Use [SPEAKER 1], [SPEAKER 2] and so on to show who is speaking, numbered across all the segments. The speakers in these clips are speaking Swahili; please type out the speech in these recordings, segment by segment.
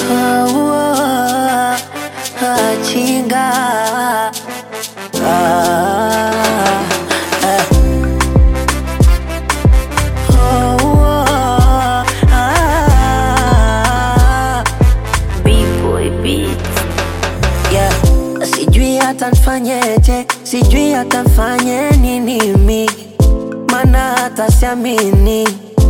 [SPEAKER 1] Ah, ah, chinga Ah, eh. Oh, ah,
[SPEAKER 2] B-boy beats.
[SPEAKER 1] yeah. Sijui hata nfanyeje, sijui hata nfanye nini mi, mana hata siamini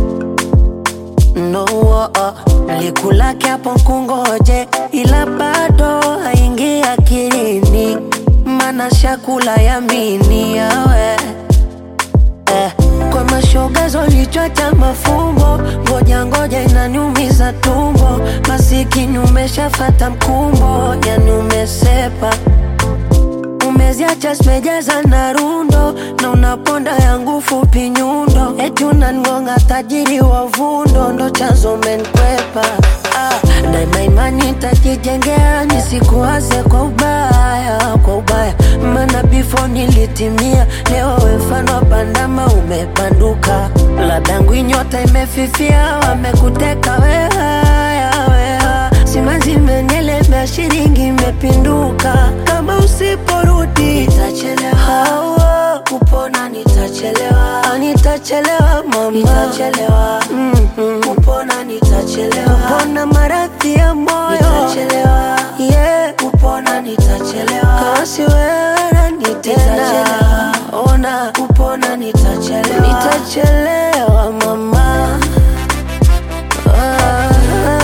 [SPEAKER 1] no oh, oh. Likulake hapo kungoje, ila bado haingi akilini, mana shakula yamini yawe eh. Kwa mashoga zolichwa cha mafumbo, ngoja ngoja inaniumiza tumbo, masikini umeshafata mkumbo, yani umesepa umeziacha zimejaza na rundo na unaponda yangu fupi nyundo, eti unangonga tajiri wa vundo, ndo chanzo menkwepa. Ah, daima imani tajijengea, nisikuwaze kwa ubaya, kwa ubaya, maana before nilitimia, leo we mfano wa bandama umepanduka, ladangu nyota imefifia, wamekuteka we haya, we haya. simanzi imenielemea, shilingi imepinduka, kama usiporudi nitachelewa, Hawa, kupona nitachelewa, Ah, nitachelewa mama, nitachelewa mm-hmm. kupona nitachelewa, kupona maradhi ya moyo nitachelewa, yeah. kupona nitachelewa, kasi wewe nani tena, ona kupona nitachelewa, nitachelewa mama ah.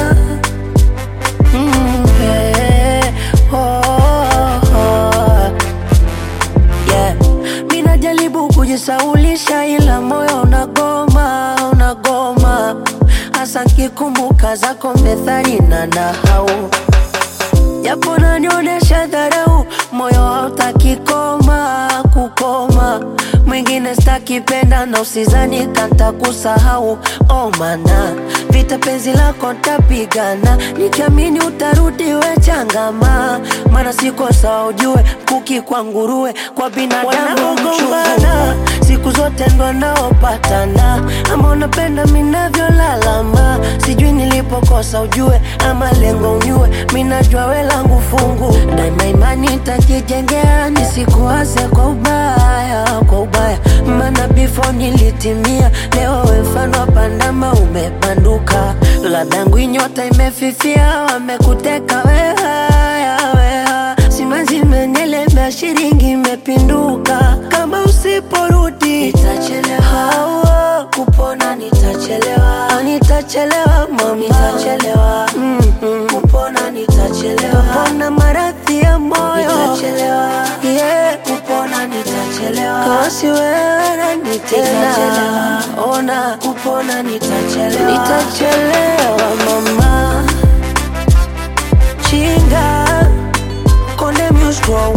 [SPEAKER 1] Mm, yeah. Oh, oh. Yeah. Mi najaribu kujisaulisha ila moyo unagoma, unagoma hasa nkikumbuka zako methali na nahau japo nanionyesha dharau, moyo hautaki koma kukoma. Mwingine stakipenda na usizani kanta kusahau, oh mana vita penzi lako ntapigana, nikiamini utarudi we changama, mana siko sawa ujue, mkuki kwa nguruwe, kwa binadamu mchungana siku zote ndo naopatana, ama unapenda minavyolalama, sijui nilipokosa ujue, ama lengo unyue, minajua we langu fungu, daima imani tajijengea, nisikuwaze kwa ubaya, kwa ubaya, maana before nilitimia, leo we mfano wa pandama umepanduka, ladangu nyota imefifia, wamekuteka we haya, we haya, simanzi imenielemea, shilingi imepinduka, kama usiporudi nitachelewa, Hawa, kupona nitachelewa, Ah, nitachelewa mama, nitachelewa mm-hmm. kupona nitachelewa, kupona maradhi ya moyo nitachelewa, yeah. kupona nitachelewa, kasi wewe nani tena, ona kupona nitachelewa, nitachelewa mama, chinga konde music